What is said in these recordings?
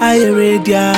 I radio.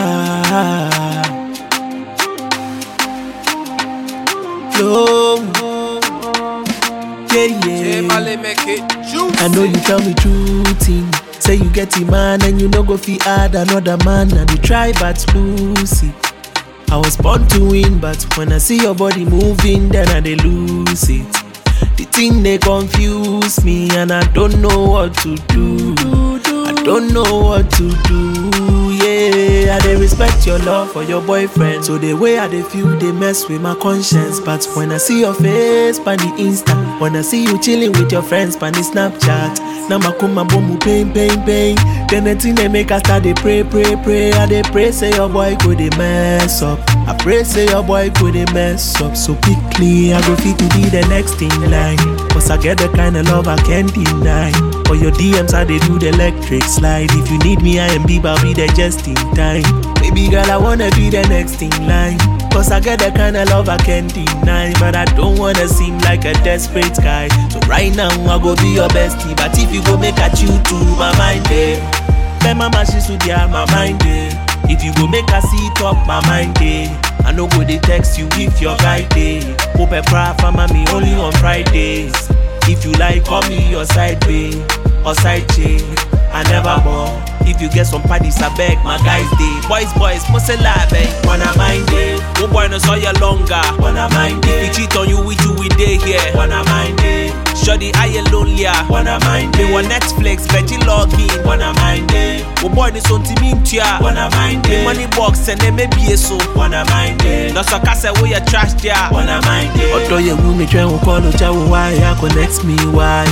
Flow. Yeah, J yeah. Mali make it juicy. I know you tell me true thing. Say you get a man and you no go fi add another man and you try but lose it. I was born to win, but when I see your body moving, then I dey lose it. The thing they confuse me and I don't know what to do. I don't know what to do. Yeah, I dey respect your love for your boyfriend. So the way I dey feel, they mess with my conscience. But when I see your face, pan the Insta, when I see you chilling with your friends, pan the Snapchat, now my kuma bomu pain, pain, pain. Then the thing they make us start dey pray, pray, pray. I dey pray say your boy go dey mess up. I pray say your boy go dey mess up. So quickly I go fit to be the next in line. Cause I get the kind of love I can't deny. For your DMs I dey do the electric slide. If you need me I am Bieber, I'll be there just in time. Baby girl I wanna be the next in line. Cause I get the kind of love I can't deny. But I don't wanna seem like a desperate guy. So right now I go be your bestie. But if you go make a chew to my mind, eh. My mama she should yeah, my mind eh. If you go make her see it up my mind eh. I no go dey text you if your guy dey. Hope a cry for me only on Fridays. If you like, call me your side babe or side chick. I never more. If you get some parties, I beg my guys dey. Boys, boys, must lie, babe. Wanna mind it? Oh boy, no saw you longer. Wanna mind it? If he cheat on you, we do we day here. Wanna mind it? Shoddy, I you lonelier. Wanna mind it? Me want Netflix, Veggie login. Wanna mind it? Oh boy, this on team in tia. Wanna mind it? Money box and then maybe so. Wanna mind it? No so cast away your trash there. Wanna mind it? Odo ye wumi try won call ocha why ya connect me why?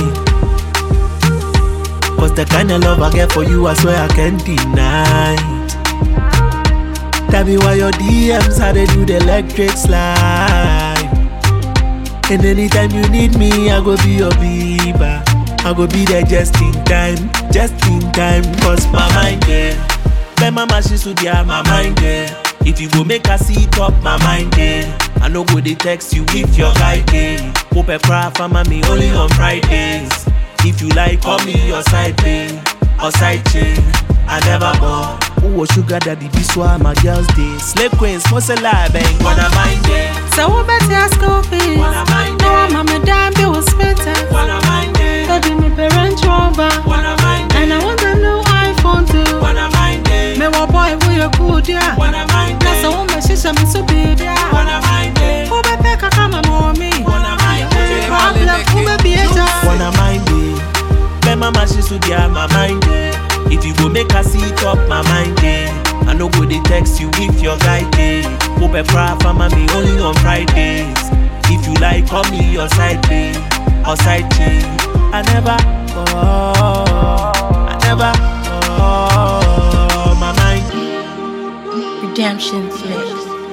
Cause the kind of love I get for you, I swear I can't deny. it. Tell me why your DMs how they do the electric slide. And anytime you need me, I go be your Bieber. I go be there just in time, just in time. Cause my mind there. My mama she should have my mind there. If you go make her see it up, my mind there. I no go dey text you if your guy dey. Hope a cry for me only on Fridays. If you like, call me your side babe or side chick. I never bought. Who was sugar daddy? This why my girls day. Slave queens, must a lie, bang. Wanna mind it? So what better ask fees? Wanna mind No, it? I'm a madam, bill was better. Wanna mind it? So do me parent rover. Wanna mind it? And I want a new iPhone too. Wanna mind it? Me wa boy, we a good, yeah. Wanna mind That's a it? woman, she's a me so big, yeah. Wanna mind it? Who be pick a come and more me? Wanna mind it? Problem, who be be a child? Wanna mind it? My mama she should have my mind it. If you go make her see it up my mind it. I no go dey text you if your guy dey. Hope a cry for me only on Fridays. If you like, call me your side babe or side chick. I never, oh, I never, oh, my mind, Redemption Flex.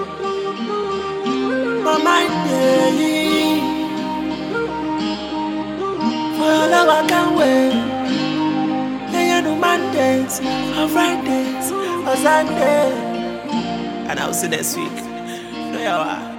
my mind, yeah. For your love I can't wait. They are no Mondays, or Fridays, or Sunday. And I'll see next week. No, yeah,